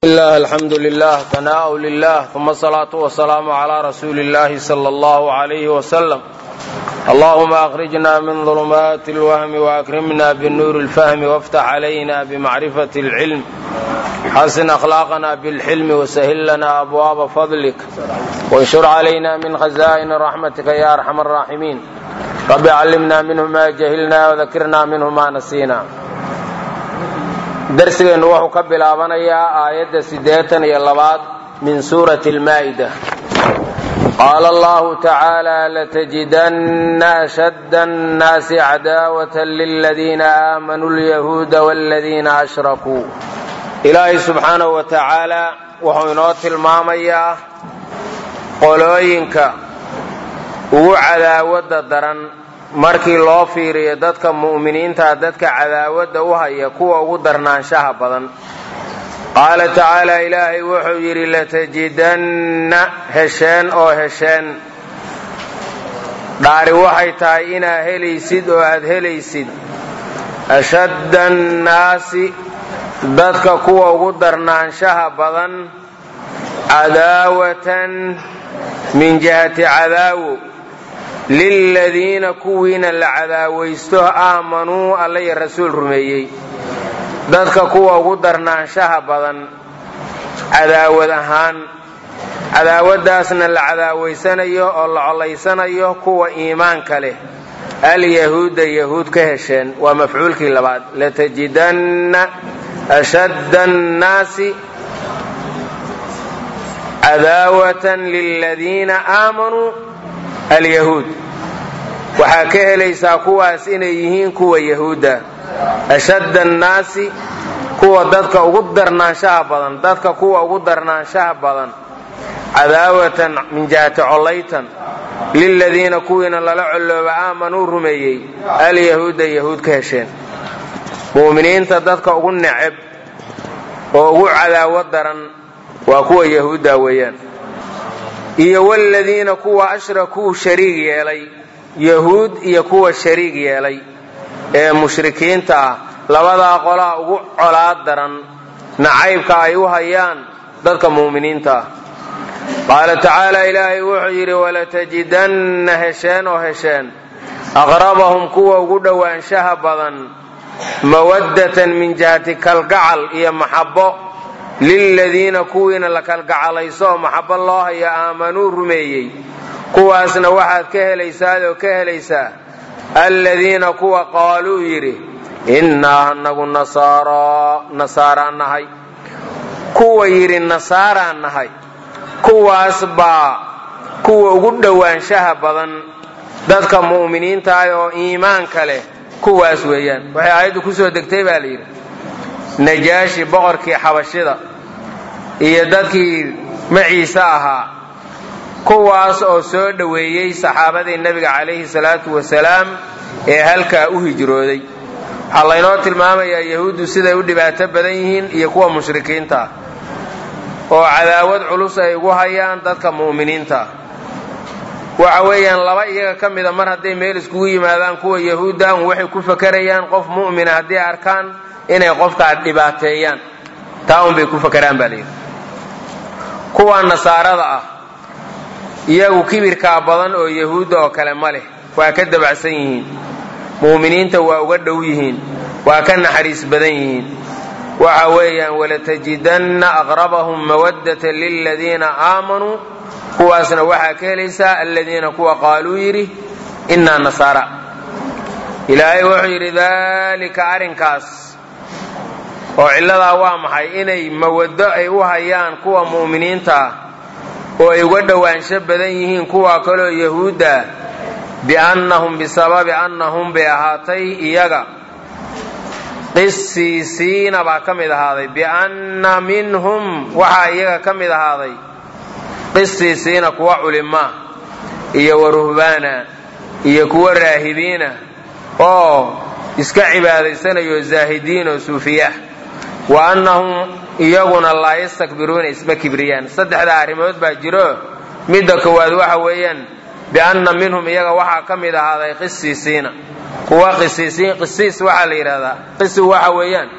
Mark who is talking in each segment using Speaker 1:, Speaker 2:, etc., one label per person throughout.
Speaker 1: الله الحمد لله ثناء لله ثم الصلاة والسلام على رسول الله صلى الله عليه وسلم اللهم أخرجنا من ظلمات الوهم وأكرمنا بالنور الفهم وافتح علينا بمعرفة العلم حسن أخلاقنا بالحلم وسهل لنا أبواب فضلك وانشر علينا من خزائن رحمتك يا أرحم الراحمين رب علمنا منه ما جهلنا وذكرنا منه ما نسينا darsigeennu wuxuu ka bilaabanayaa aayadda siddeetan iyo labaad min suurati almaa'ida qaala allahu tacaala latajidanna ashadda annaasi cadaawatan liladiina aamanuu lyahuuda waaladiina ashrakuu ilaahay subxaanahu wa tacaala wuxuu inoo tilmaamayaa qolooyinka ugu cadaawadda daran markii loo fiiriyo dadka mu'miniinta dadka cadaawadda u haya kuwa ugu darnaanshaha badan qaala tacaala ilaahay wuxuu yidhi latajidanna hesheen oo hesheen dhaari waxay tahay inaa helaysid oo aad helaysid ashadda annaasi dadka kuwa ugu darnaanshaha badan cadaawatan min jihati cadaawo liladiina kuwiina la cadaawaysto aamanuu alla iyo rasuul rumeeyey dadka kuwa ugu darnaanshaha badan cadaawad ahaan cadaawaddaasna la cadaawaysanayo oo la collaysanayo kuwa iimaanka leh alyahuuda yahuud ka hesheen waa mafcuulkii labaad latajidanna ashadda annaasi cadaawatan liladiina aamanuu alyahuud waxaa ka helaysaa kuwaas inay yihiin kuwa yahuudda ashadda annaasi kuwa dadka ugu darnaanshaha badan dadka kuwa ugu darnaanshaha badan cadaawatan min jihati collaytan liladiina kuwiina lala collooba aamanuu rumeeyey alyahuuda yahuud ka hesheen mu'miniinta dadka ugu neceb oo ugu cadaawad daran waa kuwa yahuudda weeyaan iyo wladiina kuwa ashrakuu shariig yeelay yahuud iyo kuwa shariig yeelay ee mushrikiinta ah labadaa qolaa ugu colaad daran nacaybka ay u hayaan dadka mu'miniinta ah qaala tacaala ilaahay wuxuu yidhi walatajidanna hesheen oo hesheen aqrabahum kuwa ugu dhowaanshaha badan mawaddatan min jihati kalgacal iyo maxabbo liladiina kuwiina la kalgacalayso oo maxabbo loo hayo aamanuu rumeeyey kuwaasna waxaad ka helaysaad oo ka helaysaa alladiina kuwa qaaluu yidhi innaa anagu nasaaraan nahay kuwa yidhi nasaaraan nahay kuwaas baa kuwa ugu dhowaanshaha badan dadka mu'miniintaah oo iimaanka leh kuwaas weeyaan waxay aayaddu kusoo degtay baa la yidhi najaashi boqorkii xabashida iyo dadkii maciise ahaa kuwaas oo soo dhoweeyey saxaabadii nebiga calayhi salaatu wasalaam ee halkaa u hijrooday waxaa laynoo tilmaamayaa yahuuddu siday u dhibaato badan yihiin iyo kuwa mushrikiinta ah oo cadaawad culus ay ugu hayaan dadka mu'miniinta ah waxa weeyaan laba iyaga ka mida mar hadday meel iskugu yimaadaan kuwa yahuudda un waxay ku fakarayaan qof mu'mina haddii arkaan inay qofkaa dhibaateeyaan taa un bay ku fakaraan baa layidhi kuwa nasaarada ah iyagu kibirkaa badan oo yahuudda oo kale ma leh waa ka dabacsan yihiin mu'miniinta waa uga dhow yihiin waa ka naxariis badan yihiin waxa weeyaan walatajidanna aqrabahum mawaddatan liladiina aamanuu kuwaasna waxaa ka helaysaa aladiina kuwa qaaluu yidhi innaa nasaara ilaahay wuxuu yidhi daalika arrinkaas oo cilladaa waa maxay inay mawaddo ay u hayaan kuwa mu'miniinta ah oo ay uga dhowaansho badan yihiin kuwa kaloo yahuudda biannahum bisababi annahum bay ahaatay iyaga qisiisiina baa ka mid ahaaday bianna minhum waxaa iyaga ka mid ahaaday qisiisiina kuwa culimaa iyo waruhbaana iyo kuwa raahibiina oo iska cibaadaysanayo zaahidiin oo suufiya wa annahum iyaguna laa yastakbiruuna isma kibriyaan saddexdaa arrimood baa jiro midda koowaad waxa weeyaan bianna minhum iyaga waxaa ka mid ahaaday qisiisiina kuwa qisiisiin qisiis waxaa la yidhahdaa qisigu waxa weeyaan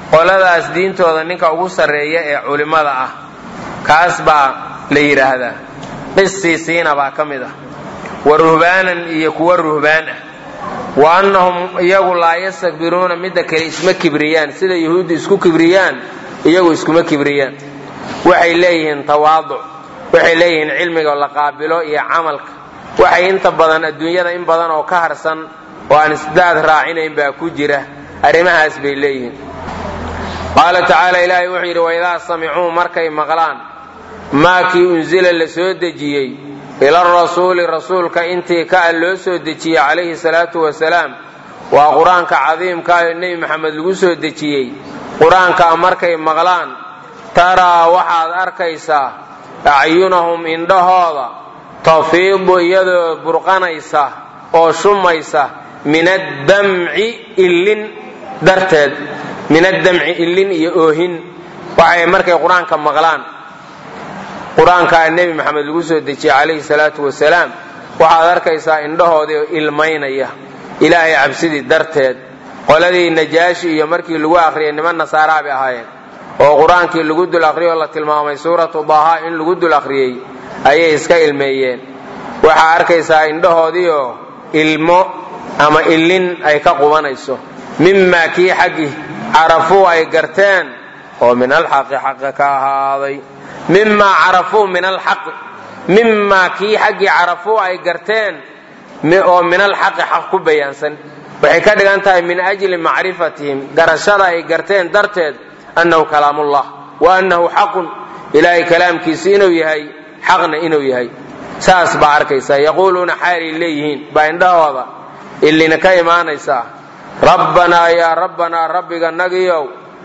Speaker 1: qoladaas diintooda ninka ugu sarreeya ee culimmada ah kaas baa la yidhaahdaa qisiisiina baa ka mid ah wa ruhbaanan iyo kuwa ruhbaan ah wa annahum iyagu laa yastakbiruuna midda kale isma kibriyaan sida yuhuuddu isku kibriyaan iyagu iskuma kibriyaan waxay leeyihiin tawaaduc waxay leeyihiin cilmiga la qaabilo iyo camalka waxay inta badan adduunyada in badan oo ka harsan oo aan isdaad raacinayn baa ku jira arrimahaas bay leeyihiin qaala tacaala ilaahay wuxuu yidhi waidaa samicuu markay maqlaan maa kii unsila la soo dejiyey ila rasuuli rasuulka intii ka loo soo dejiyey calayhi salaatu wasalaam waa qur-aanka cadiimkaayoo nebi maxamed lagu soo dejiyey qur-aankaa markay maqlaan taraa waxaad arkaysaa acyunahum indhahooda tafiidu iyadoo burqanaysa oo shumaysa min addamci illin darteed min addamci illin iyo oohin waxay markay qur-aanka maqlaan qur-aankaa nebi maxamed lagu soo dejiyey calayhi salaatu wasalaam waxaad arkaysaa indhahoodii oo ilmaynaya ilaahay cabsidii darteed qoladii najaashi iyo markii lagu akhriyay niman nasaaraa bay ahaayeen oo qur-aankii lagu dul akhriyay oo la tilmaamay suuratu daaha in lagu dul akhriyey ayay iska ilmeeyeen waxaa arkaysaa indhahoodiioo ilmo ama illin ay ka qubanayso mimaa kii xaggii carafuu ay garteen oo min alxaqi xaqa ka ahaaday mimaa carafuu min alxaqi mimaa kii xaggii carafuu ay garteen oo min alxaqi xaq ku bayaansan waxay ka dhigan tahay min ajli macrifatihim garashada ay garteen darteed annahu kalaamullah wa annahu xaqun ilaahay kalaamkiisi inuu yahay xaqna inuu yahay saas baa arkaysaa yaquuluuna xaalay leeyihiin baa indhahooda illina ka imaanaysaa rabbanaa yaa rabbanaa rabbiga nagiyow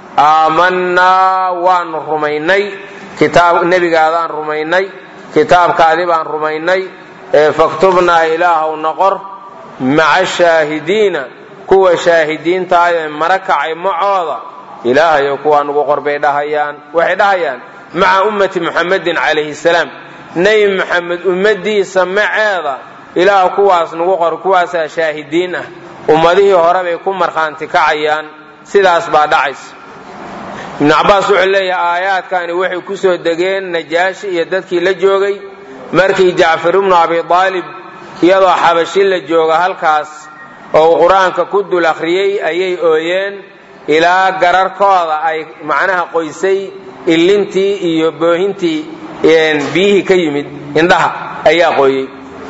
Speaker 1: aamanaa waanu rumaynay kitaab nebigaadaan rumaynay kitaabkaadi baan rumaynay ee faktubnaa ilaahow noqor maca shaahidiina kuwa shaahidiintaayee mara kacay macooda ilaahayo kuwaa nugu qor bay dhahayaan waxay dhahayaan maca ummati muxamedin calayhi salaam nebi maxamed ummadiisa maceeda ilaah kuwaas nugu qor kuwaasaa shaahidiin ah ummadihii hore bay ku markhaanti kacayaan sidaas baa dhacaysa ibnu cabbaas wuxuu leeyahay aayaadkani waxay ku soo degeen najaashi iyo dadkii la joogay markii jacfar ibnu abi aalib iyadoo xabashi la jooga halkaas oo uu qur-aanka ku dul akhriyey ayay ooyeen ilaa gararkooda ay macnaha qoysay illintii iyo boohintii biyihii ka yimid indhaha ayaa qooyey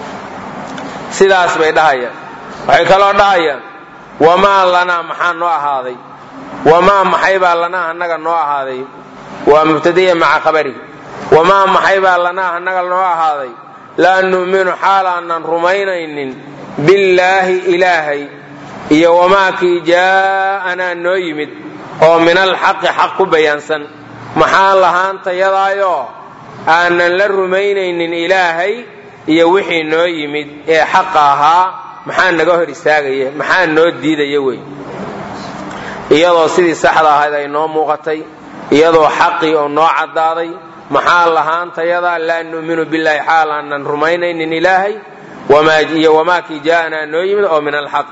Speaker 1: sidaas bay dhahayaan waxay kaloo dhahayaan wamaa lanaa maxaa noo ahaaday wamaa maxaybaa lanaa annaga noo ahaaday waa mubtadaya maca khabari wamaa maxaybaa lanaa annaga noo ahaaday laa nu'minu xaal aanan rumaynaynin billaahi ilaahay iyo wamaa kii jaa'anaa noo yimid oo min alxaqi xaq ku bayaansan maxaa lahaantayadaayoo aanan la rumaynaynin ilaahay iyo wixii noo yimid ee xaqa ahaa maxaa naga hor istaagaya maxaa noo diidaya wey iyadoo sidii saxda ahayd ay noo muuqatay iyadoo xaqii oo noo caddaaday maxaa lahaantayadaa laa nu'minu billaahi xaal aanan rumaynaynin ilaahay iyo wamaa kii jaa'anaa noo yimid oo min alxaq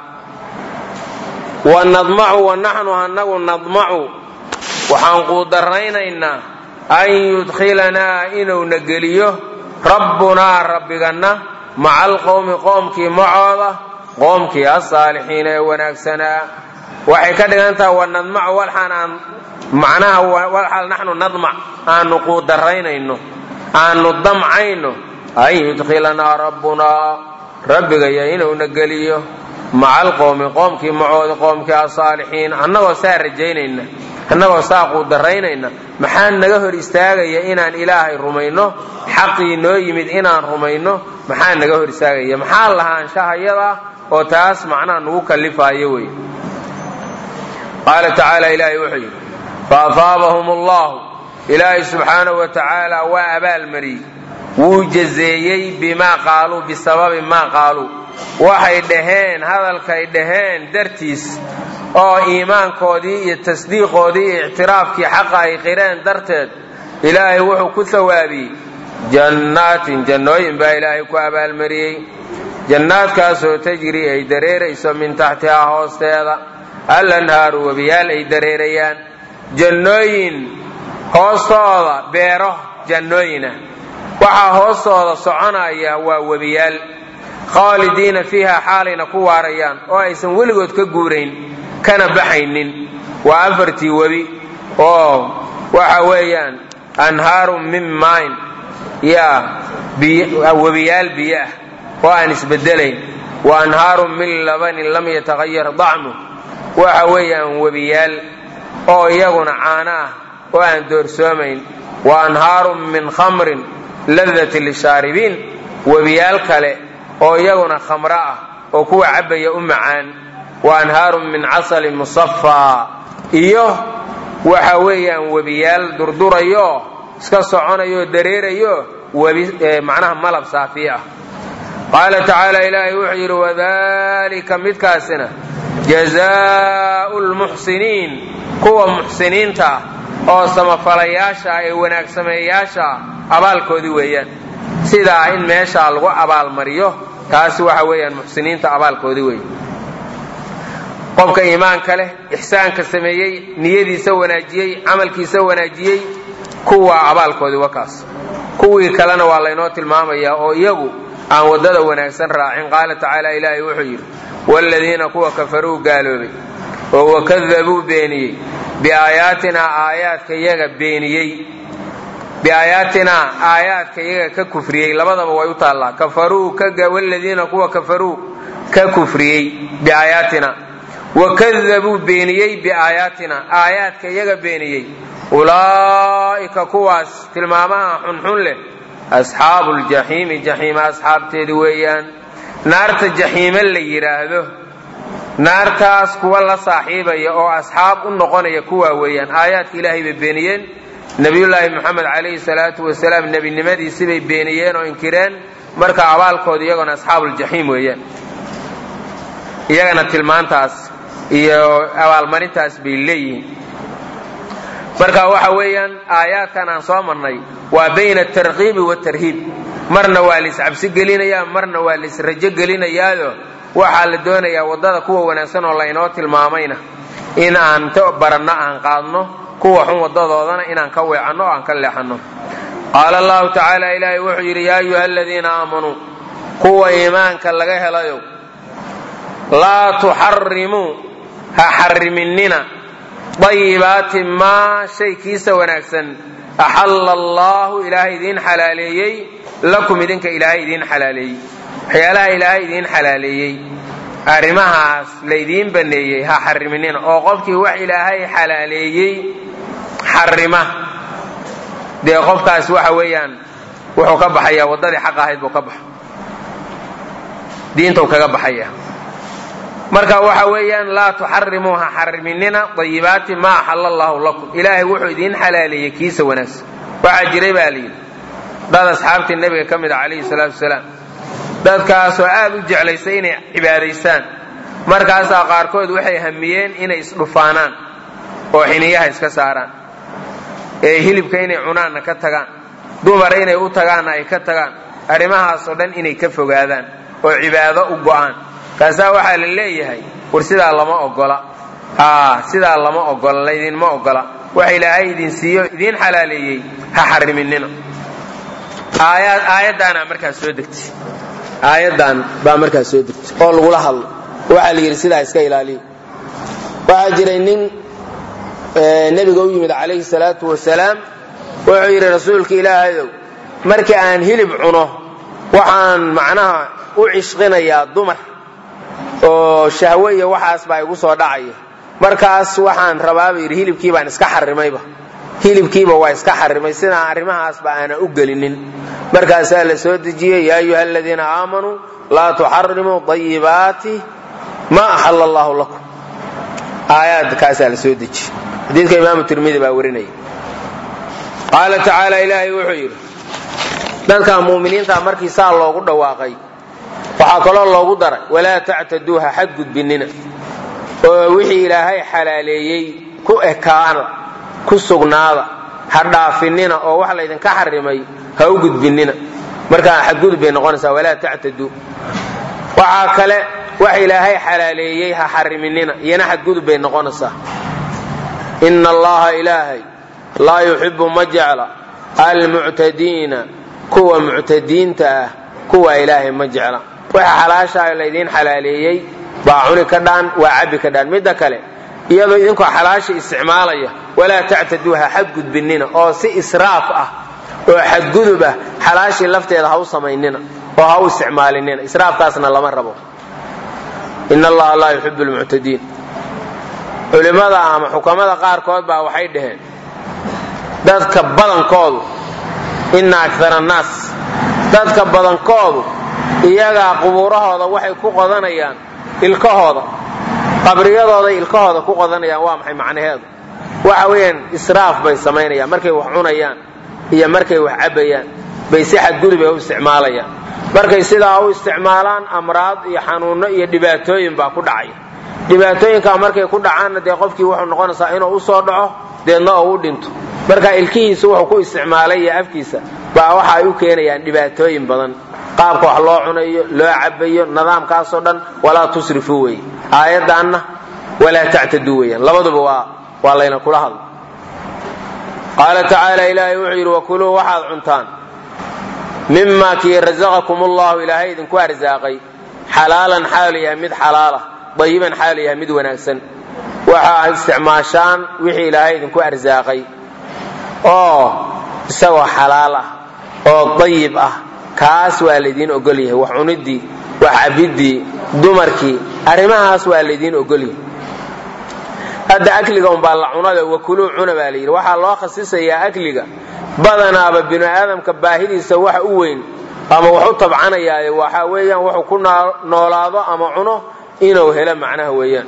Speaker 1: wa nadmacu wa naxnu anagu nadmacu waxaan quudarraynaynaa an yudkhilanaa inuuna geliyo rabbunaa rabbiganna maca alqowmi qoomkii macooda qoomkii asaalixiina ee wanaagsanaa waxay ka dhigan tahay wa nadmacu walxaan aan macnaha walxaal naxnu nadmac aanu quudarraynayno aanu damcayno an yudkhilanaa rabbunaa rabbigaya inuuna geliyo maca alqowmi qoomkii macooda qoomkii asaalixiin annagoo saa rajaynayna annagoo saa quudaraynayna maxaa naga hor istaagaya inaan ilaahay rumayno xaqii noo yimid inaan rumayno maxaa naga hor istaagaya maxaa lahaanshahayadaa oo taas macnaha nagu kallifaayo wey qaala tacaala ilaahay wuxuu yidhi faafaabahum allahu ilaahay subxaanahu wa tacaala waa abaalmariyey wuu jazeeyey bimaa qaaluu bisababi maa qaaluu waxay dhaheen hadalkay dhaheen dartiis oo iimaankoodii iyo tasdiiqoodii iyo ictiraafkii xaqa ay qireen darteed ilaahay wuxuu ku hawaabiyey jannaatin jannooyin baa ilaahay ku abaalmariyey jannaadkaasoo tajri ay dareerayso min taxtihaa hoosteeda alanhaaru webiyaal ay dareerayaan jannooyin hoostooda beero jannooyina waxaa hoostooda soconaya waa webiyaal khaalidiina fiiha xaalayna ku waarayaan oo aysan weligood ka guurayn kana baxaynin waa afartii webi oo waxa weeyaan anhaarun min maayn yaa webiyaal biyo ah oo aan isbedelayn wa anhaarun min labanin lam yatahayar dacmu waxa weeyaan webiyaal oo iyaguna caano ah oo aan doorsoomayn wa anhaarun min khamrin ladati lishaaribiin webiyaal kale oo iyaguna khamro ah oo kuwa cabbaya u macaan wa anhaarun min casalin musafaa iyo waxa weeyaan webiyaal durdurayo iska soconayo dareerayo webi macnaha malab saafi ah qaala tacaala ilaahay wuxuu yidhi wadalika midkaasina jazaau lmuxsiniin kuwa muxsiniinta ah oo samafalayaasha ee wanaag sameeyayaasha abaalkoodii weeyaan sidaa in meeshaa lagu abaalmariyo taasi waxa weeyaan muxsiniinta abaalkoodii weeye qofka iimaanka leh ixsaanka sameeyey niyadiisa wanaajiyey camalkiisa wanaajiyey kuwa abaalkoodii wakaas kuwii kalena waa laynoo tilmaamayaa oo iyagu aan waddada wanaagsan raacin qaala tacaala ilaahay wuxuu yidhi waaladiina kuwa kafaruu gaaloobay oo wakadabuu beeniyey biaayaatinaa aayaadka iyaga beeniyey biaayaatinaa aayaadka iyaga ka kufriyey labadaba way u taallaa kafaruu waaladiina kuwa kafaruu ka kufriyey biaayaatina wakadabuu beeniyey biaayaatina aayaadka iyaga beeniyey ulaa'ika kuwaas tilmaamaha xunxun leh asxaabu ljaxiimi jaxiima asxaabteedi weeyaan naarta jaxiime la yidhaahdo naartaas kuwa la saaxiibaya oo asxaab u noqonaya kuwaa weeyaan aayaadka ilaahay bay beeniyeen nebiyullaahi moxamed calayhi salaatu wasalaam nebinimadiisibay beeniyeen oo inkireen marka abaalkooda iyagona asxaabuuljaxiim weeyaan iyagana tilmaantaas iyo abaalmarintaas bay leeyihiin marka waxa weeyaan aayaadkan aan soo marnay waa bayna atarkiibi waatarhiib marna waa laiscabsi gelinayaa marna waa laisrajo gelinayaayo waxaa la doonayaa waddada kuwa wanaagsan oo laynoo tilmaamayna in aan ta baranno aan qaadno kuwa xun waddadoodana inaan ka weecanno oo aan ka leexanno qaala allahu tacaala ilaahay wuxuu yidhi yaa ayuha aladiina aamanuu kuwa iimaanka laga helayo laa tuxarimuu ha xariminina dayibaati maa shay kiisa wanaagsan axalla allaahu ilaahay idiin xalaaleeyey lakum idinka ilaahay idiin xalaaleeyey waxyaalaha ilaahay idiin xalaaleeyey arrimahaas laydiin banneeyey ha xariminina oo qofkii wax ilaahay xalaaleeyey xarima dee qofkaas waxa weeyaan wuxuu ka baxayaa waddadii xaq ahayd buu ka baxa diintau kaga baxaya marka waxa weeyaan laa tuxarimuu ha xariminina dayibaati maa axalla allaahu lakum ilaahay wuxuu idiin xalaaleeyey kiisa wanaagsan waxaa jiray baa layidhi dad asxaabtii nebiga ka mid a calayhi salaatu wasalaam dadkaasoo aad u jeclaysay inay cibaadaystaan markaasaa qaarkood waxay hamiyeen inay isdhufaanaan oo xiniyaha iska saaraan ee hilibka inay cunaanna ka tagaan dumar inay u tagaanna ay ka tagaan arrimahaasoo dhan inay ka fogaadaan oo cibaado u go'aan kaasaa waxaa la leeyahay war sidaa lama ogola sidaa lama ogola laydinma ogola waxa ilaahay idin siiyo idiin xalaaleeyey ha xariminina aayaddaana markaas soo degtay aayaddan baa markaas soo degtay oo lagula hadlo waxaa la yidhi sidaa iska ilaaliya waxaa jiray nin nebiga u yimid calayhi salaatu wasalaam wuxuu yidhi rasuulka ilaahayow markii aan hilib cuno waxaan macnaha u cishqinayaa dumar oo shahwe iyo waxaas baa igu soo dhacaya markaas waxaan rabaaba yidhi hilibkii baan iska xarimayba hilibkiiba waa iska xarimay sidaan arrimahaasba aanan u gelinin markaasaa la soo dejiyey yaa ayuha aladiina aamanuu laa tuxarimuu dayibaati maa axalla allaahu lakum aayaadkaasaa la soo dejiyey xadiidka imaamu tirmidi baa warinaya qaala tacaala ilaahay wuxuu yidhi dadka mu'miniinta markii saa loogu dhawaaqay waxaa kaloo loogu daray walaa tactaduuha xadgudbinina oo wixii ilaahay xalaaleeyey ku ekaada ku sugnaada ha dhaafinina oo wax laydinka xarimay ha u gudbinina markaa xadgudub bay noqonaysaa walaa tactaduu waxaa kale wax ilaahay xalaaleeyey ha xariminina iyana xadgudub bay noqonaysaa ina allaha ilaahay laa yuxibu ma jecla almuctadiina kuwa muctadiinta ah kuwa ilaahay ma jecla waxa xalaashaa laydiin xalaaleeyey baa cuni ka dhaan waa cabbi ka dhaan midda kale iyadoo idinkoo xalaasha isticmaalaya walaa tactaduuha xadgudbinina oo si israaf ah oo xadgudub ah xalaashii lafteeda ha u samaynina oo ha u isticmaalinina israafkaasna lama rabo in allaha laa yuxibu lmuctadiin culimmada ama xukamada qaarkood baa waxay dhaheen dadka badankoodu ina akara annaas dadka badankoodu iyagaa qubuurahooda waxay ku qodanayaan ilkahooda qabriyadooday ilkahooda ku qodanayaan waa maxay macnaheedu waxa weeyaan israaf bay samaynayaan markay wax cunayaan iyo markay wax cabbayaan bay si xadgudub ay u isticmaalayaan markay sidaa u isticmaalaan amraad iyo xanuunno iyo dhibaatooyin baa ku dhacaya dhibaatooyinkaa markay ku dhacaanna dee qofkii wuxuu noqonaysaa inuu u soo dhaco deedna oo u dhinto marka ilkihiisa wuxuu ku isticmaalay iyo afkiisa baa waxa ay u keenayaan dhibaatooyin badan qaabka wax loo cunayo loo cabayo nidaamkaasoo dhan walaa tusrifuu weye aayaddaanna walaa tactaduu weyaan labaduba waa waa layna kula hadla qaala tacaala ilaahay wuxuu yidhi wakuluu waxaad cuntaan mima kii rasaqakum ullahu ilaahay idinku arsaaqay xalaalan xaalu yahay mid xalaala dayiban xaalu yahay mid wanaagsan waxaa isticmaashaan wixii ilaahay idinku arsaaqay oo isagoo xalaal ah oo dayib ah kaas waa laydiin ogol yahay wax cuniddii wax cabiddii dumarkii arrimahaas waa laydiin ogol yahay hadda akliga umbaa la cunada wakuluu cuna baa layidhi waxaa loo khasisayaa akliga badanaaba binu aadamka baahidiisa waxa u weyn ama wax u tabcanayaayo waxa weeyaan wuxuu ku noolaado ama cuno inuu helo macnaha weeyaan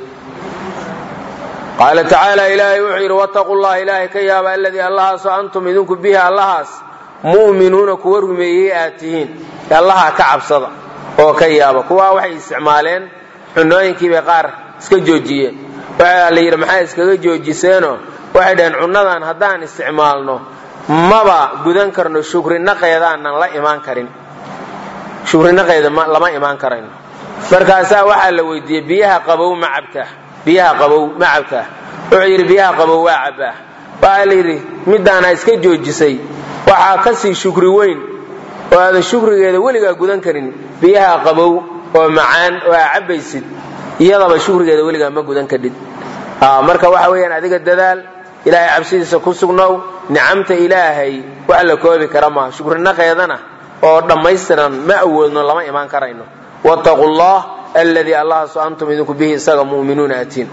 Speaker 1: qaala tacaala ilaahay wuxuu yidhi wattaqu llaha ilaahay ka yaaba aladii allahaasoo antum idinku bihi allahaas mu'minuuna kuwa rumeeyey aad tihiin allaha ka cabsada oo ka yaaba kuwaa waxay isticmaaleen cunooyinkiibay qaar iska joojiyeen waxaa la yidhi maxaa iskaga joojiseenoo waxay dhaheen cunnadan haddaan isticmaalno maba gudan karno shukrinaqeedaanan la imaan karin shukrinaqeeda lama imaan karayno markaasaa waxaa la weydiiyey biyaha qabow ma cabtaa biyaha qabow ma cabtaa wuxuu yidhi biyaha qabow waa cabbaa waxaa la yidhi midaana iska joojisay waxaa ka sii shukri weyn oo aadan shukrigeeda weligaa gudan karin biyaha qabow oo macaan oo aa cabbaysid iyadaba shukrigeeda weligaa ma gudan kadhid marka waxa weeyaan adiga dadaal ilaahay cabsidiisa ku sugnow nicamta ilaahay wax la koobi kara maaha shukrinaqeedana oo dhammaystiran ma awoodno lama imaan karayno wattaqu llah alladii allahaaso antum idinku bihi isaga mu'minuuna atiin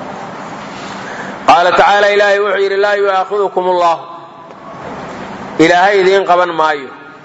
Speaker 1: qaala tacaala ilaahay wuxuu yidhi laa yu'aakhidukum allah ilaahay idiin qaban maayo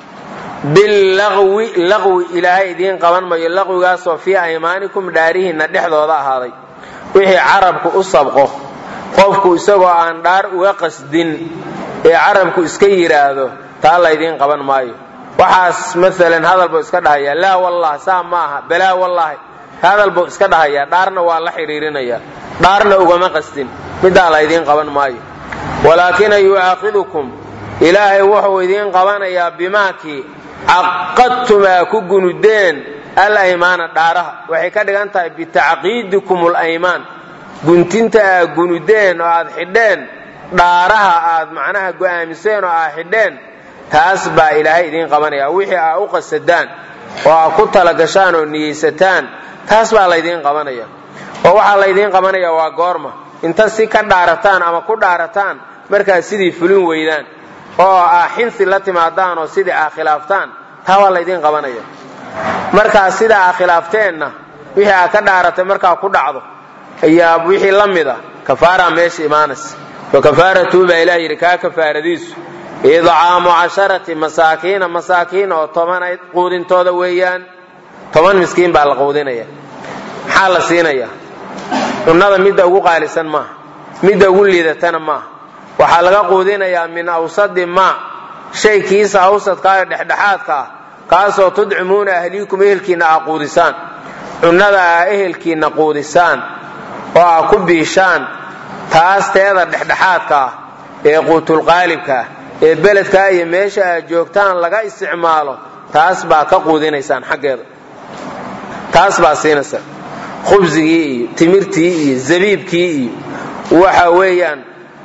Speaker 1: billaqwi laqwi ilaahay idiin qaban mayo laqwigaasoo fii aymaanikum dhaarihiinna dhexdooda ahaaday wixii carabku u sabqo qofku isagoo aan dhaar uga qasdin ee carabku iska yidhaahdo taa laydiin qaban maayo waxaas maalan hadal buu iska dhahayaa laa wallah saa ma aha balaa wallaahi hadal buu iska dhahayaa dhaarna waa la xidhiirinayaa dhaarna ugama qasdin middaa laydiin qaban maayo walaakina yu'aakhidukum ilaahay wuxuu idiin qabanayaa bimaakii caqadtum aa ku gunudeen alaymaana dhaaraha waxay ka dhigan tahay bitacqiidikum alaymaan guntinta aad gunudeen oo aad xidheen dhaaraha aad macnaha go'aamiseen oo aad xidheen taas baa ilaahay idiin qabanaya wixii aa u qasadaan oo aa ku talagashaan oo niyeysataan taas baa laydiin qabanaya oo waxaa laydiin qabanaya waa goorma inta si ka dhaarataan ama ku dhaarataan markaad sidii fulin weydaan oo aa xinsi la timaadaan oo sidii aa khilaaftaan taa waa laydiin qabanaya markaa sidaa aa khilaafteenna wixii aa ka dhaaratay markaa ku dhacdo ayaa wixii la mida kafaaraa meesha imaanaysa wa kafaaratuhu baa ilah yidhi kaa kafaaradiisu idcaamu casharati masaakiina masaakiin oo toban quudintooda weeyaan toban miskiin baa la quudinaya maxaa la siinaya cunnada midda ugu qaalisan maaha midda ugu liidatana maaha waxaa laga quudinayaa min awsadi maa shay kiisa awsadkaayo dhexdhexaadka ah kaasoo tudcimuuna ahliikum ehelkiinna aa quudisaan cunnada aa ehelkiinna quudisaan oo aa ku biishaan taas teeda dhexdhexaadka ah ee quutulqaalibka ah ee beledkaa iyo meesha aad joogtaan laga isticmaalo taas baa ka quudinaysaan xaggeeda taas baa siinaysa khubsigii iyo timirtii iyo zabiibkii iyo waxa weeyaan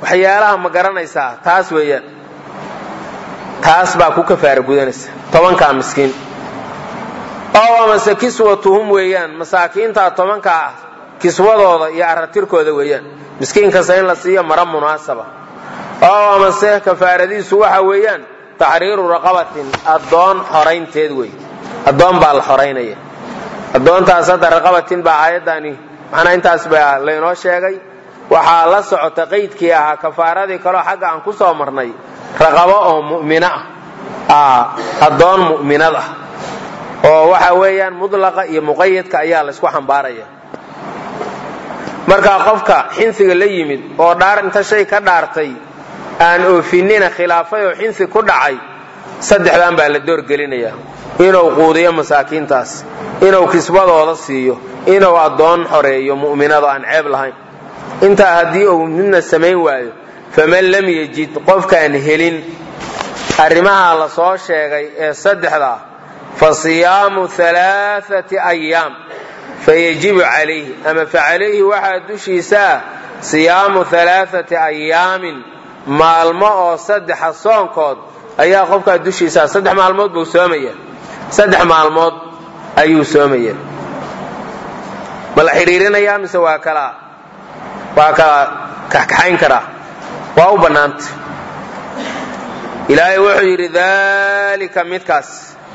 Speaker 1: waxyaalaha ma garanaysaa taas weeyaan taas baa ku kafaara gudanaysa tobankaa miskiin oo amase kiswatuhum weeyaan masaakiintaa tobankaa ah kiswadooda iyo aratirkooda weeyaan miskiin kasta in la siiyo mara munaasaba oo amase kafaaradiisu waxa weeyaan taxriiru raqabatin addoon xoraynteed wey addoon baa la xoraynaya addoontaas hadda raqabatin baa aayaddaani macnaa intaas baa laynoo sheegay waxaa la socota qaydkii ahaa kafaaradii kaleo xagga aan ku soo marnay raqabo oo mu'mino ah addoon mu'minad ah oo waxa weeyaan mudlaqa iyo muqayadka ayaa laysku xambaaraya markaa qofka xinsiga la yimid oo dhaar inta shay ka dhaartay aan oofinina khilaafay oo xinsi ku dhacay saddexdan baa la doorgelinayaa inuu quudiyo masaakiintaas inuu kisbadooda siiyo inuu addoon xoreeyo mu'minado aan ceeb lahayn intaa haddii uu midna samayn waayo faman lam yejid qofkaan helin arrimaha la soo sheegay ee saddexdaa fa siyaamu alaaati ayaam fayajibu calayhi ama fa calayhi waxaa dushiisaa siyaamu alaaati ayaamin maalmo oo saddexa soonkood ayaa qofkaa dushiisaa saddex maalmood buu soomaya saddex maalmood ayuu soomaya ma la xidhiirinayaa mise waa kala waa kala kaxkaxayn karaa waa u bannaanta ilaahay wuxuu yidhi dalika midkaas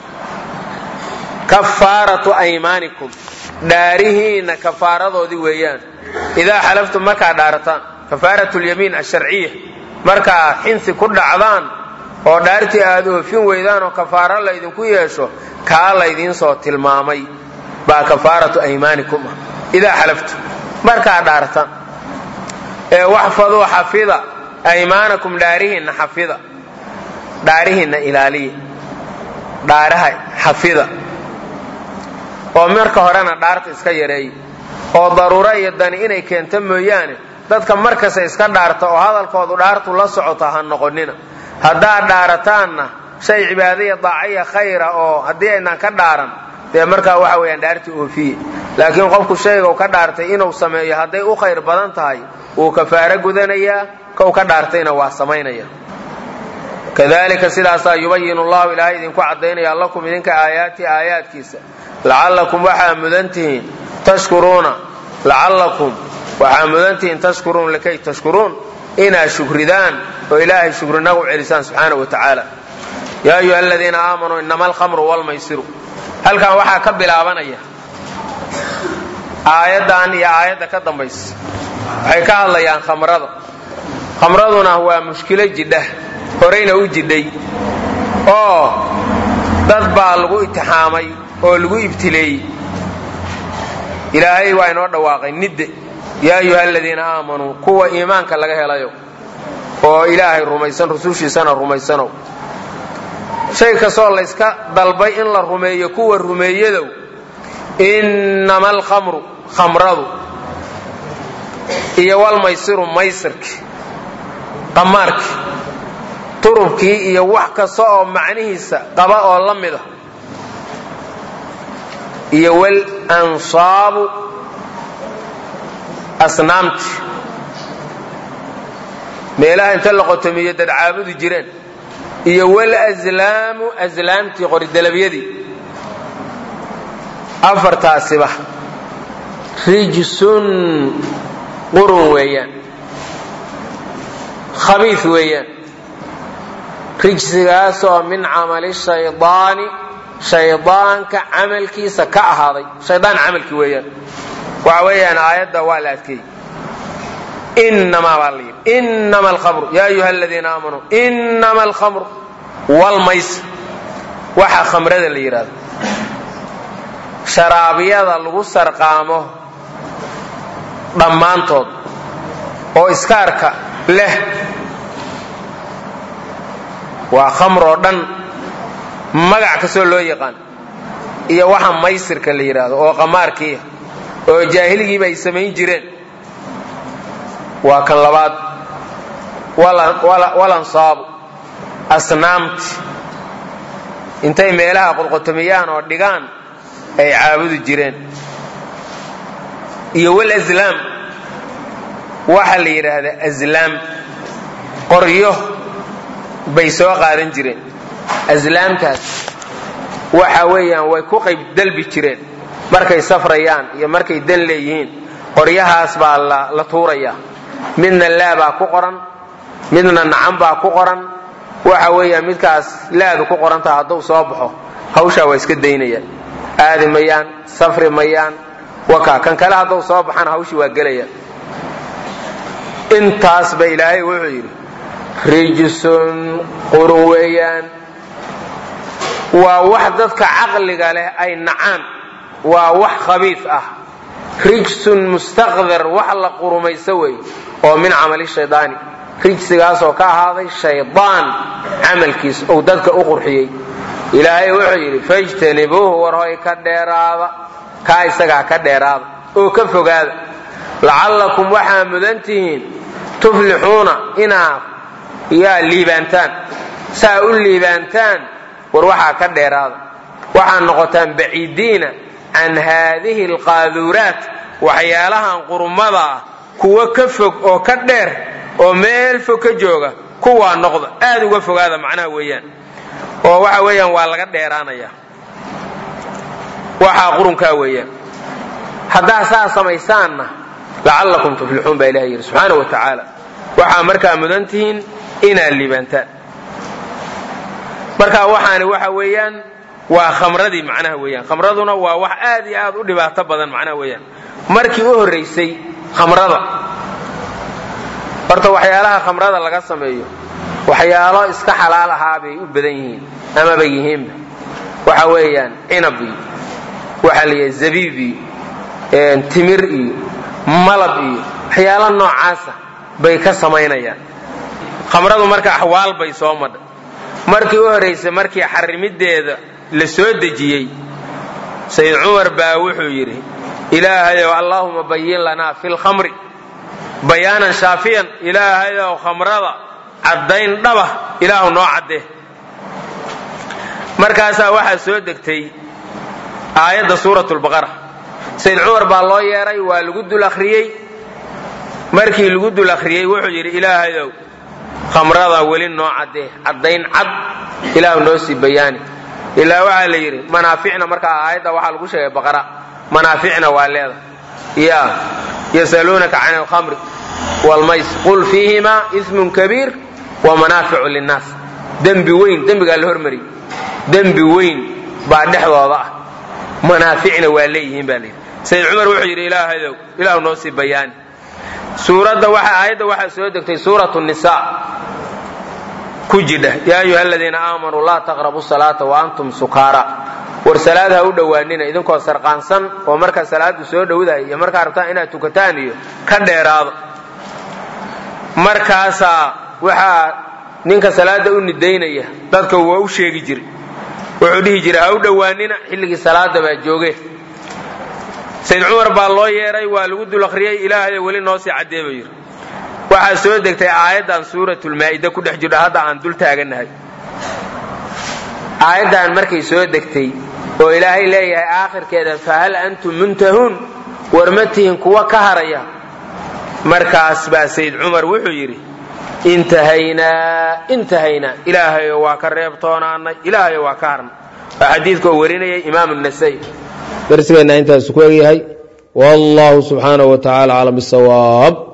Speaker 1: kafaaratu aymaanikum dhaarihiinna kafaaradoodii weeyaan idaa xalaftum markaa dhaarataan kafaaratu lyamiin asharciya markaa xinsi ku dhacdaan oo dhaartii aad oofin weydaan oo kafaaro laydinku yeesho kaa laydiin soo tilmaamay baa kafaaratu aymaanikum ah idaa xalaftum markaa dhaarataan ee waxfaduu xafida aymaanakum dhaarihiinna xafida dhaarihiinna ilaaliya dhaaraha xafida oo marka horena dhaarta iska yareeya oo daruuro iyo dani inay keento mooyaane dadka markasta iska dhaarta oo hadalkoodu dhaartu la socota ha noqonina haddaad dhaarataanna shay cibaadaya daacaya khayra oo haddii aynaan ka dhaaran dee markaa waxa weeyaan dhaartii oofiye laakiin qofku shayga ka dhaartay inuu sameeyo hadday u khayr badan tahay wuu kafaaro gudanayaa kow ka dhaartayna waa samaynaya kadalika sidaasaa yubayin llahu ilaahay idinku caddaynaya lakum idinka aayaati aayaadkiisa lacallakum waxaa mudan tihiin tashkuruuna lacallakum waxaa mudan tihiin tashkuruun likay tashkuruun inaad shukridaan oo ilaahay shukrinagu celisaan subxaanahu wa tacaala yaa ayuha aladiina aamanuu inama alkhamru walmaysiru halkan waxaa ka bilaabanaya aayaddan iyo aayadda ka dambaysa waxay ka hadlayaan khamrada khamraduna waa mushkilo jidha horayna u jidhay oo dad baa lagu itixaamay oo lagu ibtileeyey ilaahay waa inoo dhawaaqay nidde yaa ayuha aladiina aamanuu kuwa iimaanka laga helayo oo ilaahay rumaysan rusushiisana rumaysanow shay kastoo layska dalbay in la rumeeyo kuwa rumeeyadow innama alkhamru khamradu iyo walmaysiru maysirki qamaarki turubkii iyo wax kasta oo macnihiisa qaba oo la mida iyo wal ansaabu asnaamti meelaha inta la qotomiyo dad caabudu jireen iyo wal aslaamu aslaamtii qoridalabyadii afartaasiba rijsun qurun weeyaan khabiif weeyaan rijsigaasoo min camali shaydaani shaydaanka camalkiisa ka ahaaday shaydaan camalkii weeyaan waxa weeyaan aayadda waa la adkeeyey inamaa baa la yidhi inama alkhamru yaa ayuha aladiina aamanuu inama alkhamru walmaysir waxa khamrada la yidhahdo sharaabyada lagu sarqaamo dhammaantood oo iskaarka leh waa khamr oo dhan magac kastoo loo yaqaan iyo waxa maysirka la yidhaahdo oo qamaarkiiya oo jaahiligiiba ay samayn jireen waa kan labaad walansaabu asnaamti intay meelaha qodqotomiyaan oo dhigaan ay caabudi jireen iyo walaslaam waxa la yidhaahdaa aslaam qoryo bay soo qaadan jireen aslaamtaas waxa weeyaan way ku qayb dalbi jireen markay safrayaan iyo markay dan leeyihiin qoryahaas baa la tuuraya midna laa baa ku qoran midna nacan baa ku qoran waxa weeyaan midkaas laadu ku qorantaha hadduu soo baxo hawshaa waa iska daynayaan aadi mayaan safri mayaan waka kan kale hadduu soo baxana hawshii waa gelayaan intaas ba ilaahay wuxuu yidhi rijsun qurun weeyaan waa wax dadka caqliga leh ay nacaan waa wax khabiif ah rijsun mustaqdar wax la qurumayso wey oo min camali shaydaani rijsigaasoo ka ahaaday shaydaan camalkiis ou dadka u qurxiyey ilaahay wuxuu yidhi fajtanibuuhu war hoy ka dheeraada kaa isagaa ka dheeraada oo ka fogaada lacallakum waxaa mudan tihiin tuflixuuna inaad yaa liibaantaan saa u liibaantaan war waxaa ka dheeraada waxaad noqotaan baciidiina can haadihi alqaaduuraat waxyaalahan qurumada ah kuwo ka fog oo ka dheer oo meel fog ka jooga kuwaa noqda aad uga fogaada macnaha weeyaan oo waxa weeyaan waa laga dheeraanaya waxaa qurunkaa weeyaan haddaa saa samaysaanna lacallakum tuflixuun baa ilaha yidhi subxaana wa tacaala waxaa markaa mudan tihiin inaad liibaantaan marka waxaani waxa weeyaan waa khamradii macnaha weeyaan khamraduna waa wax aad iyo aad u dhibaato badan macnaha weeyaan markii u horraysay khamrada horta waxyaalaha khamrada laga sameeyo waxyaalo iska xalaal ahaa bay u badan yihiin amaba yihiinba waxa weeyaan cinab iyo waxaa la yidhaha zabiib iyo timir iyo malab iyo waxyaalo noocaasa bay ka samaynayaan khamradu marka axwaal bay soo madha markii u horraysay markii xarimideeda la soo dejiyey sayid cumar baa wuxuu yidhi ilaahayow allaahuma bayin lanaa fi lkhamri bayaanan shaafiyan ilaahayow khamrada caddayn dhaba ilaahu noo caddee markaasaa waxaa soo degtay aayadda suurat lbaqara sayid cumar baa loo yeedhay waa lagu dul akhriyey markii lagu dul akhriyey wuxuu yidhi ilaahayow khamrada weli noo caddee caddayn cad ilaahu noo sii bayaani ilaa waxaa la yidhi manaaficna markaa aayadda waxaa lagu sheegay baqara manaaficna waa leeda ya yasaluunaka can alkhamri wlmays qul fiihimaa ismun kabiir wa manaaficu linnaas dembi weyn dembigaa la hormariyey dembi weyn baa dhexdooda ah manaaficna waa leeyihiin baa layidhi sayid cumar wuxuu yidhi ilaahadow ilaahu noo sii bayaani suuradda waxa aayadda waxaa soo degtay suuratu nisa ku jidha yaa ayuha aladiina aamanuu laa taqrabu salaata wa antum sukaara war salaad ha u dhowaanina idinkoo sarqaansan oo markaa salaadu soo dhowdahay iyo markaa rabtaan inaad tukataan iyo ka dheeraado markaasaa waxaa ninka salaada u nidaynaya dadka waa u sheegi jiray wuxuu dhihi jiray ha u dhowaanina xilligii salaada baa jooge sayd cumar baa loo yeedhay waa lagu dul akhriyey ilaahayo weli noo sii caddee buu yidhi waxaa soo degtay aayaddan suuratulmaa'ida ku dhex jirho hadda aan dul taagannahay aayaddan markay soo degtay oo ilaahay leeyahay aakhirkeeda fahal antum muntahuun war ma tihin kuwa ka haraya markaas baa sayd cumar wuxuu yidhi intahaynaa intahaynaa ilaahayo waa ka reebtoonaanay ilaahayo waa ka harnay waa xadiidka oo warinayay imaam nasai darsigeenna intaas ku egyahay wallahu subxaanahu wa tacaala aclam bisawaab